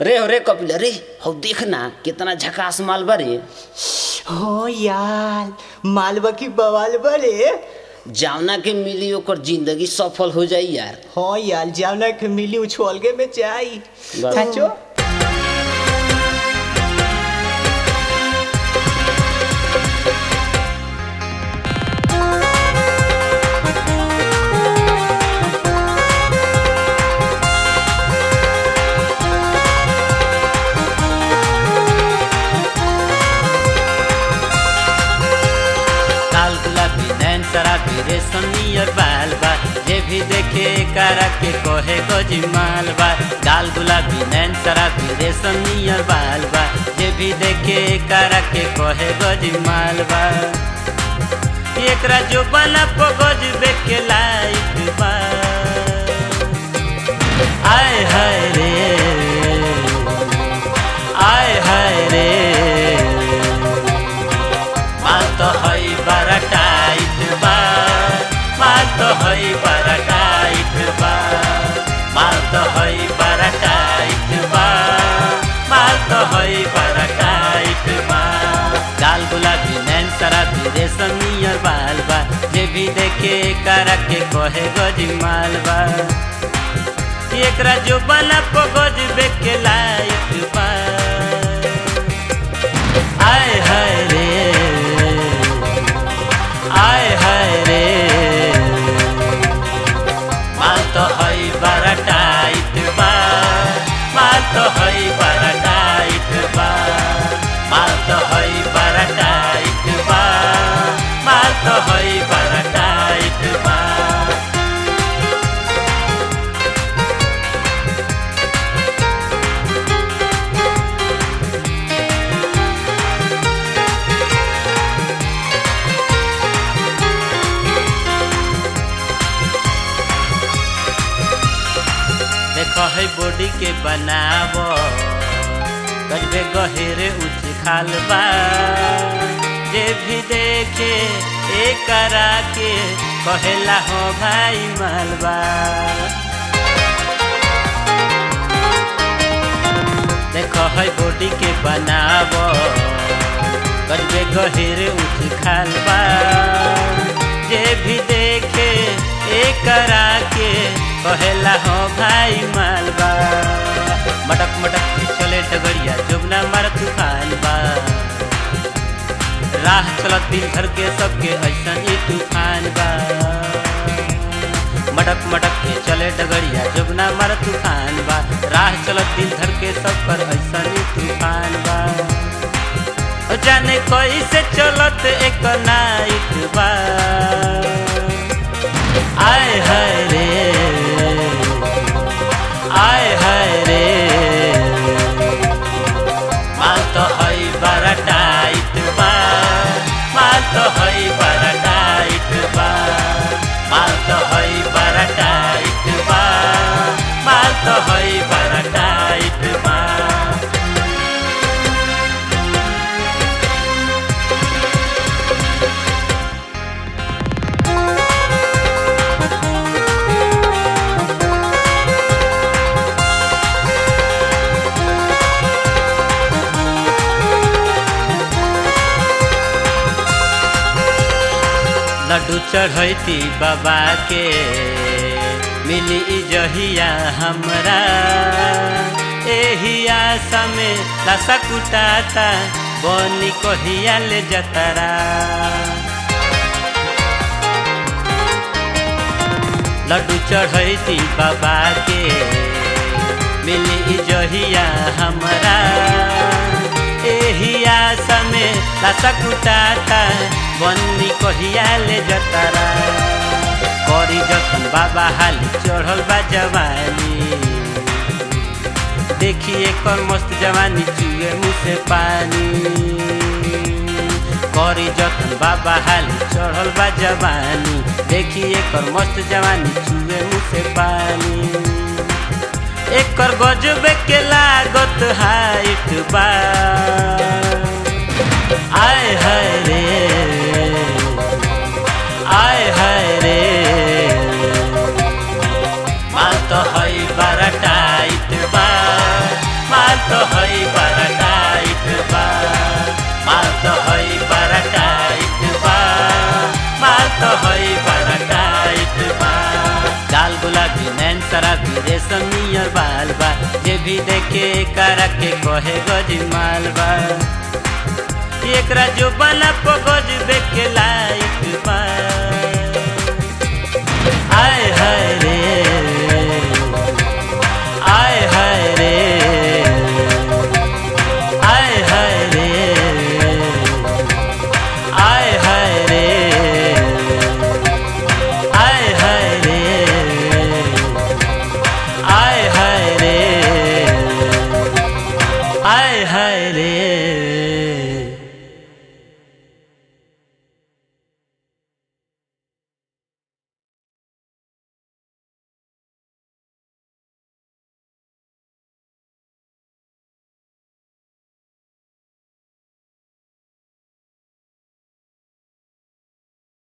रे हो रे कपिल रे हौ देख ना कितना झकास माल बा रे हो यार मालवा की बवाल बरे जावना के मिली ओकर जिंदगी सफल हो जाई यार हो यार जावना के मिली उछोलगे में जाई बस। सचो लाल गुलाबी नैन शराबी रेशम नियर बाल बा जे भी देखे करा के कोहे गोजी माल बा लाल गुलाबी नैन शराबी रेशम नियर बाल बा जे भी देखे करा के कोहे गोजी माल बा एकरा जो बना पगोज बेके लाइक बा आय हाय रे आय हाय रे माल तो हई बड़ा टाइट बा माल तो हई बड़ा टाइट बा माल तो हई बड़ा टाइट बा माल तो हई बड़ा टाइट बा लाल गुलाबी नैन शराबी रेशम नियर बाल बा जे भी देखे करा के कहे गजी माल बा एकरा जो बना पगज बेके लाइट बा आय हाय रे आय हाय रे माल तो हई बड़ा टाइट बा माल तो हई बड़ा टाइट बा माल तो हई बड़ा टाइट बा माल तो हई बड़ा टाइट बा देखो है बॉडी के बनावो गजबे गहेरे उच खाल बा जे भी देखे एक करा के कहेला हो भाई मालबा देखो है बॉडी के बनावो गजबे गहेरे उच खाल बा जे भी देखे एक करा के कहेला हो भाई मालबा मटक मटक के चले डगरिया जुबना मार तूफान बा राह चलत दिन भर के सबके ऐसा ही तूफान बा मटक मटक के चले डगरिया जुबना मार तूफान बा राह चलत दिन भर के सब पर ऐसा ही तूफान बा ओ जाने कैसे चलत एक नाइट बा आय हाय रे आय हाय रे माल तो हई बड़ा टाइट बा माल तो हई बड़ा टाइट बा माल तो हई बड़ा टाइट बा माल तो हई बड़ा टाइट बा लड्डू चढ़ैती बाबा के मिली ई जहिया हमरा एही आशा में लसा कुटाता बनी कहिया ले जतरा लड्डू चढ़ैती बाबा के मिली ई जहिया हमरा एही आशा में लसा कुटाता बन्नी कहिया ले जतरा करी जखन बाबा हाली चढ़ल बा जवानी देखिए कर मस्त जवानी चुए मुँह से पानी करी जखन बाबा हाली चढ़ल बा जवानी देखिए कर मस्त जवानी चुए मुँह से पानी एकर गजबे के लागत हाइट बा आय हाय रे आय हाय रे माल तो हई बड़ा टाइट बा माल के करा के कहे गज मालबा एकरा जो बना पगज देखे लायक बा आय हाय रे